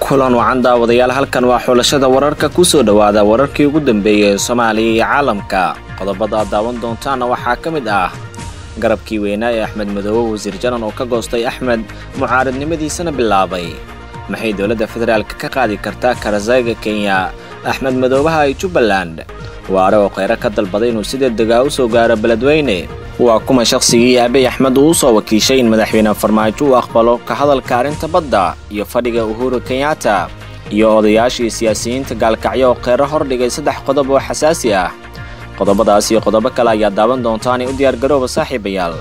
kulan wacan daawadayaal halkan waa xulashada wararka kusoo dhowaada wararkii ugu dambeeyey ee soomaaliya iyo caalamka qodobada aad daawan doontaana waxaa ka mid ah garabkii weynaa ee axmed madoobe wasiir janan oo ka goostay axmed mucaaradnimadiisana bilaabay maxay dowladda federaalka ka qaadi kartaa karasayga kenya axmed madoobaha ee jubbaland waare oo kheyre ka dalbaday inuu si degdegaa u soo gaaro beledweyne waa kuma shakhsigii aabey axmed uu u soo wakiishay in madaxweyne farmaajo uu aqbalo ka hadalka arrinta badda iyo fadhiga uhuru kenyatta iyo odayaashii siyaasiyiinta gaalkacyo oo kheyre hordhigay saddex qodob oo xasaasi ah qodobadaas iyo qodobo kale ayaa daawan doontaanay u diyaargarooba saaxiibayaal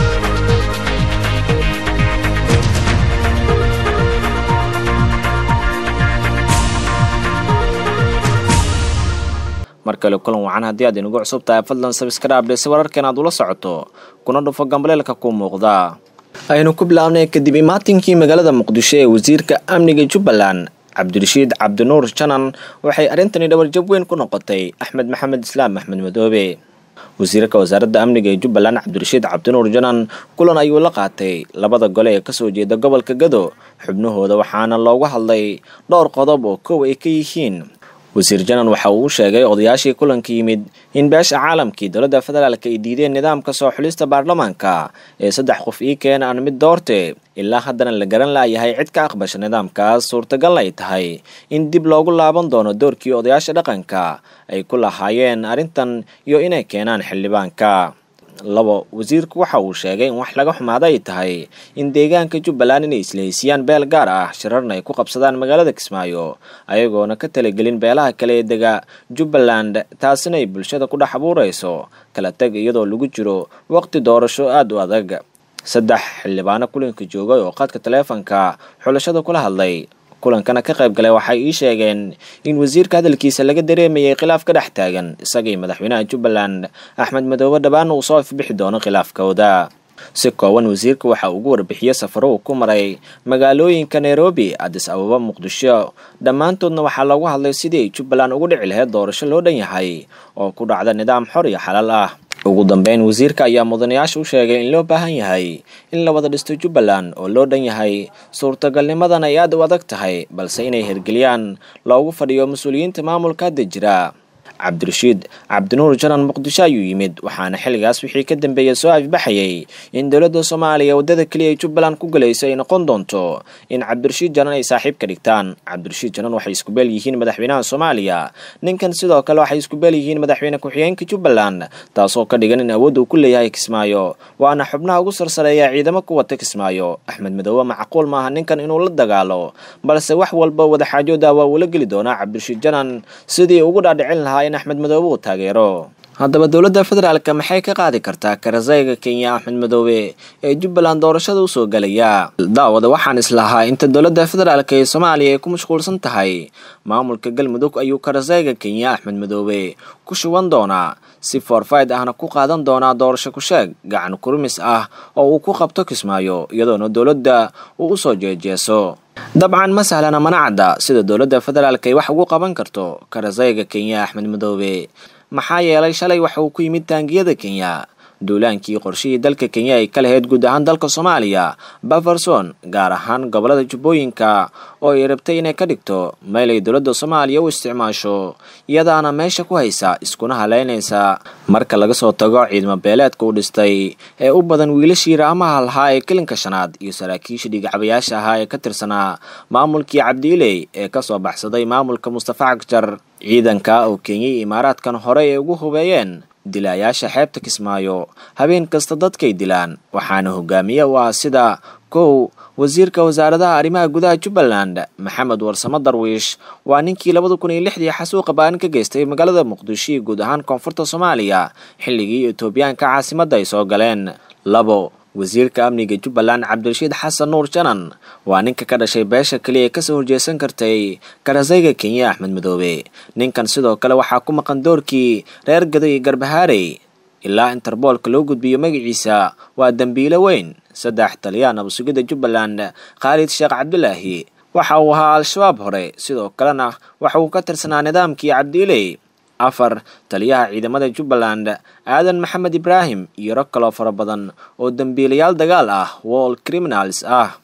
mar kale kulan wacan haddii aad inugu cusub tahay fadlan sabiskarabdhe si wararkan aad ula socoto kuna dhufo gambaleelka ku muuqda aynu ku bilaabnay kadib imaatinkii magaalada muqdisho ee wasiirka amniga jubbaland cabdirashiid cabdinuur janan waxay arrintani dhabarjab weyn ku noqotay axmed maxamed islaam axmed madoobe wasiirka wasaaradda amniga ee jubbaland cabdirashiid cabdinuur janan kulan ayuu la qaatay labada gole ee kasoo jeeda gobolka gado xubnahooda waxaana loogu hadlay dhowr qodob oo kow ay ka yihiin wasiir janan waxa uu u sheegay odayaashii kulanka yimid in beesha caalamkii dowladda federaalka ay diideen nidaamka soo xulista baarlamaanka ee saddex qof ii keena aan mid doorte ilaa haddana la garan laayahay cid ka aqbasha nidaamkaas suurtagalna ay tahay in dib loogu laaban doono doorkii odayaasha dhaqanka ay ku lahaayeen arrintan iyo inay keenaan xildhibaanka labo wasiirku waxa uu sheegay in wax laga xumaada ay tahay in deegaanka jubbaland inay islahaysiiyaan beel gaar ah shirarna ay ku qabsadaan magaalada kismaayo ayagoona ka talagelin beelaha kale ee dega jubbaland taasina ay bulshada ku dhex abuurayso kala tag iyadoo lagu jiro waqti doorasho aada u adag saddex xildhibaano kulanka joogay oo qadka taleefanka xulashada kula hadlay kulankana ka qayb galay waxay ii sheegeen in wasiirka hadalkiisa laga dareemayay khilaaf ka dhex taagan isagii madaxweynaha jubbaland axmed madoobe dhabaana uu soo ifbixi doono khilaafkooda si kooban wasiirka waxa ugu warbixiyey safaro uu ku maray magaalooyinka nairobi adis ababa muqdisho dhammaantoodna waxaa loogu hadlay sidii ay jubbaland ugu dhici lahayd doorasho loo dhan yahay oo ku dhacda nidaam xor iyo xalaal ah ugu dambeyn wasiirka ayaa mudanayaasha u sheegay in loo baahan yahay in la wada dhisto jubbaland oo loo dhan yahay suurtagalnimadan ay aada u adag tahay balse inay hirgeliyaan loogu fadhiyo mas-uuliyiinta maamulka hadda jira cabdirashiid cabdinuur janan muqdisho ayuu yimid waxaana xilligaas wixii ka dambeeyey soo afbaxayay in dowladda soomaaliya waddada keliya ay jubbaland ku galayso ay noqon doonto in cabdirashiid janan ay saaxiib ka dhigtaan cabdirashiid janan waxay isku beel yihiin madaxweynaha soomaaliya ninkan sidoo kale waxay isku beel yihiin madaxweyne ku-xigeenka jubbaland taasoo ka dhigan in awood uu ku leeyahay kismaayo waana xubnaha ugu sarsareeya ciidamo ku wata kismaayo axmed madoobe macquul maaha ninkan inuu la dagaalo balse wax walba wadaxaajooda waa uula geli doonaa cabdirashiid janan sidii ugu dhaadhicin lahaa in axmed madoobe uu taageero haddaba dowladda federaalka maxay ka qaadi kartaa karasayga kenya axmed madoobe ee jubbaland doorashada usoo galaya daawada waxaan islahaa inta dowladda federaalka ee soomaaliya ay ku mashquulsan tahay maamulka galmudug ayuu karasayga kenya axmed madoobe ku shuban doonaa si foorfayd ahna ku qaadan doonaa doorasho ku-sheeg gacan kurmis ah oo uu ku qabto kismaayo iyadoona dowladda uu usoo jeejeeso dabcan ma sahlana mana cadda sida dowladda federaalka ay wax ugu qaban karto karasayga kenya axmed madoobe maxaa yeelay shalay waxa uu ku yimid taangiyada kenya duulaankii qorshihii dalka kenya ay ka lahayd guud ahaan dalka soomaaliya baferson gaar ahaan gobolada jubbooyinka oo ay rabtay inay ka dhigto meel ay dowladda soomaaliya u isticmaasho iyadaana meesha ku haysa iskuna haleynaysa marka laga soo tago ciidamo beeleedka uu dhistay ee u badan wiilashii raamaha lahaa ee kelinka shanaad iyo saraakiisha dhigacabayaasha ahaa ee ka tirsanaa maamulkii cabdiiley ee kasoo baxsaday maamulka mustafa cagjar ciidanka oo kenya iyo imaaraadkan hore ay ugu hubeeyeen dilaayaasha xeebta kismaayo habeen kasta dadkay dilaan waxaana hogaamiye u ah sida kow wasiirka wasaaradaha arrimaha gudaha jubbaland maxamed warsamo darwiish waa ninkii labada kun iyo lixdii xasuuqa baanin ka geystay magaalada muqdisho iyo guud ahaan koonfurta soomaaliya xilligii etoobiyaanka caasimadda ay soo galeen labo wasiirka amniga jubbaland cabdirashiid xasan nuur janan waa ninka ka dhashay beesha keliya ee kasoo horjeesan kartay karasayga kenya axmed madoobe ninkan sidoo kale waxaa ku maqan doorkii reer gado iyo garbahaarey ilaa interboolka loo gudbiyo magaciisa waa dembiilo weyn saddex taliyaha nabasugidda jubbaland khaalid sheekh cabdulaahi waxa uu ahaa al-shabaab hore sidoo kalena waxa uu ka tirsanaa nidaamkii cabdiiley afar taliyaha ciidamada jubbaland aadan maxamed ibraahim iyo rag kaloo fara badan oo dembiilayaal dagaal ah wall criminals ah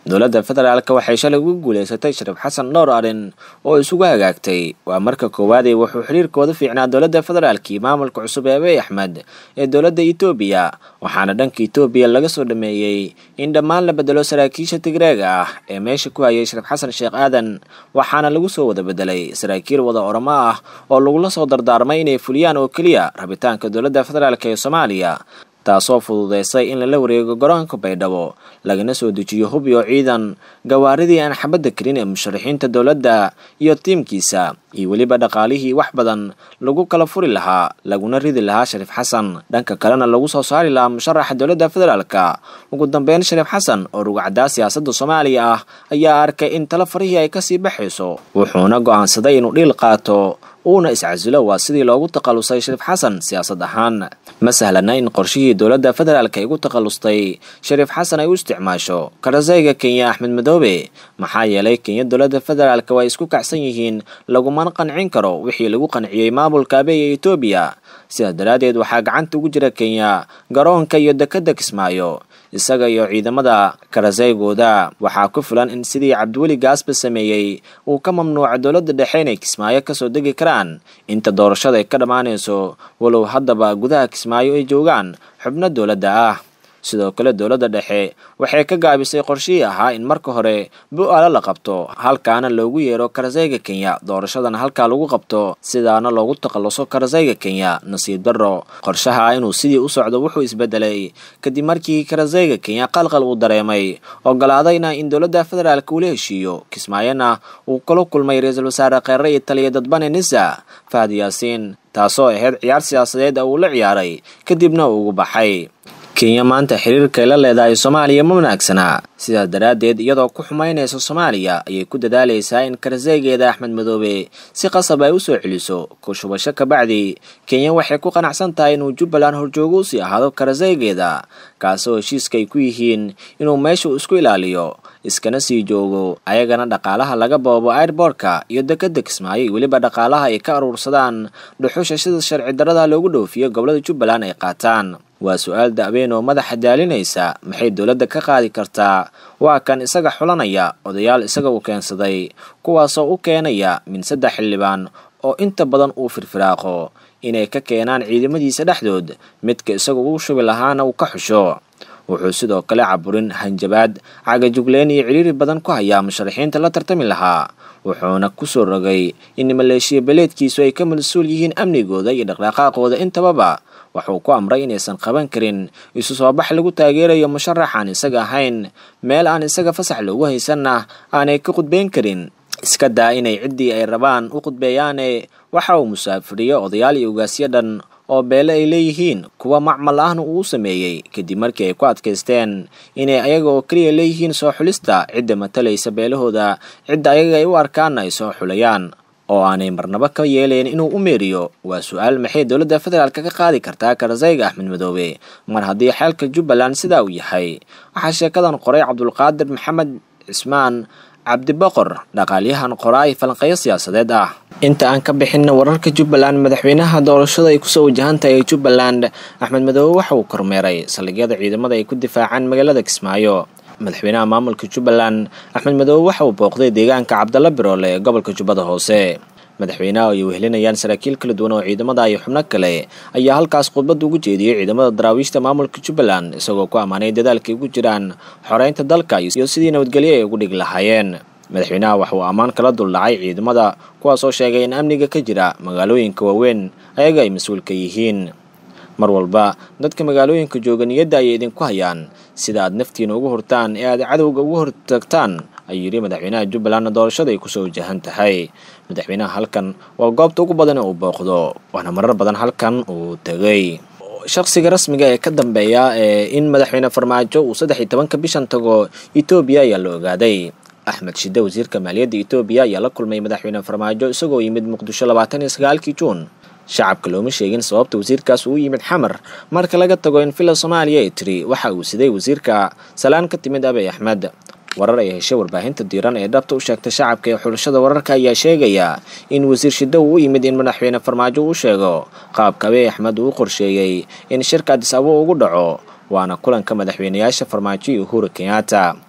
dowladda federaalk waxay shalay ugu guuleysatay shariif xasan dhowr arrin oo isugu hagaagtay waa marka koowaadee wuxuu xiriirkooda fiicnaa dowladda federaalkii maamulka cusub ee abiy axmed ee dowladda etoobiya waxaana dhanka etoobiya laga soo dhameeyey in dhammaan la bedelo saraakiisha tigreega ah ee meesha ku hayay shariif xasan sheekh aadan waxaana lagu soo wada bedelay saraakiil wada oramo ah oo lagula soo dardaarmay inay fuliyaan oo keliya rabitaanka dowladda federaalk ee soomaaliya taasoo fududeysay in lala wareego garoonka baydhabo lagana soo dejiyo hub iyo ciidan gawaaridii aan xabadda karin ee musharaxiinta dowladda iyo tiimkiisa iyo weliba dhaqaalihii wax badan lagu kala furi lahaa laguna ridi lahaa shariif xasan dhanka kalena lagu soo saari lahaa musharaxa dowladda federaalka ugu dambeyn shariif xasan oo rugacdaa siyaasadda soomaaliya ah ayaa arkay in talo farihii ay kasii baxayso wuxuuna go'aansaday inuu dhiil qaato uuna iscasilo waa sidii loogu takhalusay shariif xasan siyaasad ahaan ma sahlana in qorshihii dowladda federaalk ay ugu takhallustay shariif xasan ay u isticmaasho karasayga kenya axmed madoobe maxaa yeelay kenya dowladda federaalk waa isku kacsan yihiin lagumana qancin karo wixii lagu qanciyey maamulka abeey ee etoobiya sidaas daraaddeed waxaa gacanta ugu jira kenya garoonka iyo dekedda kismaayo isaga iyo ciidamada karasaygooda waxaa ku filan in sidii cabdiweli gaasba sameeyey uu ka mamnuuca dowladda dhexe inay kismaayo kasoo degi karaan inta doorashada ay ka dhammaanayso walow haddaba gudaha kismaayo ay joogaan xubno dowladda ah sidoo kale dowladda dhexe waxay ka gaabisay qorshihii ahaa in marka hore bu-aalo la qabto halkaana loogu yeero karasayga kenya doorashadana halkaa lagu qabto sidaana loogu takhalluso karasayga kenya nasiib darro qorshaha inuu sidii u socdo wuxuu isbedelay kadib markii karasayga kenya qalqal uu dareemay ogolaadayna in dowladda federaalk uula heshiiyo kismaayona uu kula kulmay ra-iisul wasaare kheere iyo taliya dadbane nisa fahad yaasiin taasoo ahayd ciyaar siyaasadeed oo uu la ciyaaray kadibna uu ugu baxay kenya maanta xiriirkay la leedahay soomaaliya ma wanaagsana sidaas daraaddeed iyadoo ku xumaynaysa soomaaliya ayay ku dadaalaysaa in karasaygeeda axmed madoobe si qasab ay u soo celiso kushubasho kabacdi kenya waxay ku qanacsan tahay inuu jubbaland horjoogo usii ahaado karasaygeeda kaasoo heshiiska ay ku yihiin inuu meesha isku ilaaliyo iskana sii joogo ayagana dhaqaalaha laga boobo airboortka iyo dekedda kismaayo iyo weliba dhaqaalaha ay ka aruursadaan dhuxusha sida sharci darada loogu dhoofiyo gobolada jubbaland ay qaataan waa su-aal da-weyn oo madaxa daalinaysa maxay dowladda ka qaadi kartaa waa kan isaga xulanaya odayaal isaga uu keensaday kuwaasoo u keenaya min saddex xildhibaan oo inta badan uu firfiraaqo inay ka keenaan ciidamadiisa dhexdood midka isaga uu shubi lahaana uu ka xusho wuxuu sidoo kale caburin hanjabaad cagajugleen iyo cidhiiri badan ku hayaa musharaxiinta la tartami lahaa wuxuuna kusoo rogay in maleeshiya beleedkiisu ay ka mas-uul yihiin amnigooda iyo dhaqdhaqaaqooda intababa wuxuu ku amray inaysan qaban karin isu soo bax lagu taageerayo musharax aan isaga ahayn meel aan isaga fasax loogu haysanna aanay ka khudbeyn karin iska daa inay ciddii ay rabaan u khudbeeyaane waxa uu musaafiriyo odayaal iyo ugaasyo dhan oo beele ay leeyihiin kuwa macmal ahna uu sameeyey kadib markii ay ku adkaysteen inay ayaga oo keliya leeyihiin soo xulista cidda matalaysa beelahooda cidda ayaga ay u arkaanna ay soo xulayaan oo aanay marnabo ka yeelayn inuu u meeriyo waa su-aal maxay dowladda federaalk ka qaadi kartaa karasayga axmed madoobe mar haddii xeelka jubbaland sidaa uu yahay waxaa sheekadan qoray cabdulqaadir maxamed cismaan cabdiboqor dhaqaalyahan qoraay falanqeeyo siyaasadeed ah inta aan ka bixinna wararka jubbaland madaxweynaha doorashada ay kusoo wajahantahay ee jubbaland axmed madoobe waxa uu kormeeray saldhigyada ciidamada ay ku difaacaan magaalada kismaayo madaxweynaha maamulka jubbaland axmed madoobe waxa uu booqday deegaanka cabdalla biroole ee gobolka jubbada hoose madaxweynaha ay wehelinayaan saraakiil kala duwan oo ciidamada iyo xubno kale ayaa halkaas khudbad ugu jeediyey ciidamada daraawiishta maamulka jubbaland isagoo ku ammaanay dadaalkay ugu jiraan xoreynta dalka iyo sidii nabadgelyo ay ugu dhig lahaayeen madaxweynaha waxa uu ammaan kala duldhacay ciidamada kuwaas oo sheegay in amniga ka jira magaalooyinka waaweyn ayaga ay mas-uulka yihiin mar walba dadka magaalooyinka jooga niyadda ayay idinku hayaan sida aad naftiina ugu hurtaan ee aad cadowga ugu hortagtaan ayuu yidhi madaxweynaha jubbalandna doorashada ay kusoo wajahan tahay madaxweynaha halkan waa goobta ugu badan ee uu booqdo waana marar badan halkan uu tegay shaqsiga rasmiga ee ka dambeeya ee in madaxweyne farmaajo uu saddex iyo tobanka bishan tago etoobiya ayaa la ogaaday axmed shide wasiirka maaliyadda etoobiya ayaa la kulmay madaxweyne farmaajo isagoo yimid muqdisho labaatan iyo sagaalkii juun shacabka looma sheegin sababta wasiirkaas uu yimid xamar marka laga tago in villa soomaaliya ay tiri waxa uu siday wasiirka salaan ka timid abiy axmed warar ay heshay warbaahinta diiran ee dhabta u sheegtay shacabka ee xulashada wararka ayaa sheegaya in wasiir shiddo uu u yimid in madaxweyne farmaajo uu sheego qaabka abiy axmed uu u qorsheeyey in shirka adis abo ugu dhaco waana kulanka madaxweynayaasha farmaajo iyo uhuru kenyatta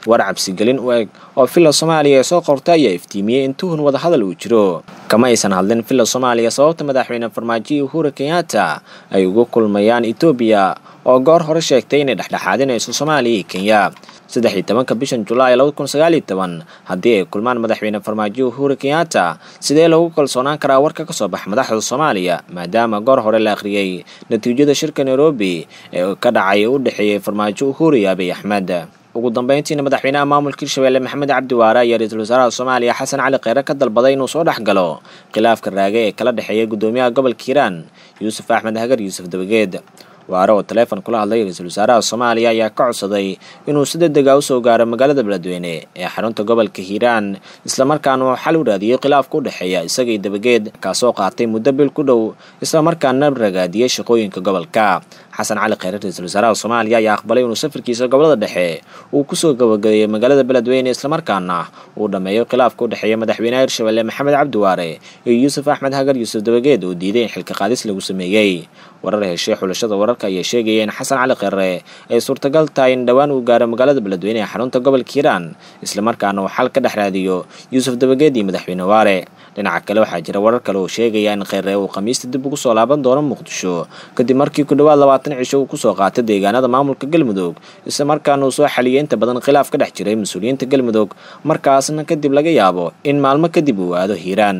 war cabsigelin u eg oo villa soomaaliya ee soo qortay ayaa iftiimiyey in tuhun wadahadal uu jiro kama aysan hadlin villa soomaaliya sababta madaxweyne farmaajo uhuru kenyatta ay ugu kulmayaan etoobiya oo goor hore sheegtay inay dhexdhexaadinayso soomaaliya iyo kenya saddex iyo tobanka bishan julaay labada kun sagaal iyo toban haddii ay kulmaan madaxweyne farmaajo uhuru kenyatta sidee lagu kalsoonaan karaa warka kasoo baxa madaxda soomaaliya maadaama goor hore la akhriyey natiijada shirka nairobi ee ka dhacay u dhexeeyey farmaajo uhuru iyo abiy axmed ugu dambeyntiina madaxweynaha maamulka hirshabelle maxamed cabdi waare ayaa ra-iisul wasaaraha soomaaliya xasan cali kheyre ka dalbaday inuu soo dhex galo khilaafka raage ee kala dhexeeya guddoomiyaha gobolka hiiraan yuusuf axmed hagar yuusuf dabageed waare oo taleefon kula hadlay ra-iisul wasaaraha soomaaliya ayaa ka codsaday inuu si degdega usoo gaaro magaalada beledweyne ee xarunta gobolka hiiraan islamarkaana uu xal u raadiyey khilaafka u dhexeeya isagii dabageed kaasoo qaatay muddo bil ku dhow islamarkaana ragaadiyey shaqooyinka gobolka xasan cali kheyre ra-iisul wasaaraha soomaaliya ayaa aqbalay inuu safarkiisa gobolada dhexe uu kusoo gabagabeeyey magaalada beledweyne islamarkaana uu dhammeeyo khilaafka u dhexeeya madaxweynaha hirshabelle maxamed cabdi waare iyo yuusuf axmed hagar yuusuf dabageed oo diiday in xilka qaadis lagu sameeyey warar heshay xulashada wararka ayaa sheegaya in xasan cali kheyre ay suurtagal tahay in dhowaan uu gaaro magaalada beledweyne ee xarunta gobolka hiiraan islamarkaana uu xal ka dhex raadiyo yuusuf dabageed iyo madaxweyne waare dhinaca kale waxaa jira warar kale oo sheegaya in kheyre uu khamiista dib ugu soo laaban doono muqdisho kadib markii ku dhowaad labaatan cisho uu kusoo qaatay deegaanada maamulka galmudug islamarkaana uu soo xaliyay inta badan khilaaf ka dhex jiray mas-uuliyiinta galmudug markaasna kadib laga yaabo in maalmo kadib uu aado hiiraan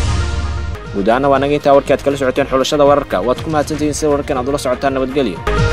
guud ahaana waa naga intaa warkii aad kala socoteen xulashada wararka waad ku mahadsantihiin sida wararkan aad ula socotaan nabadgelyo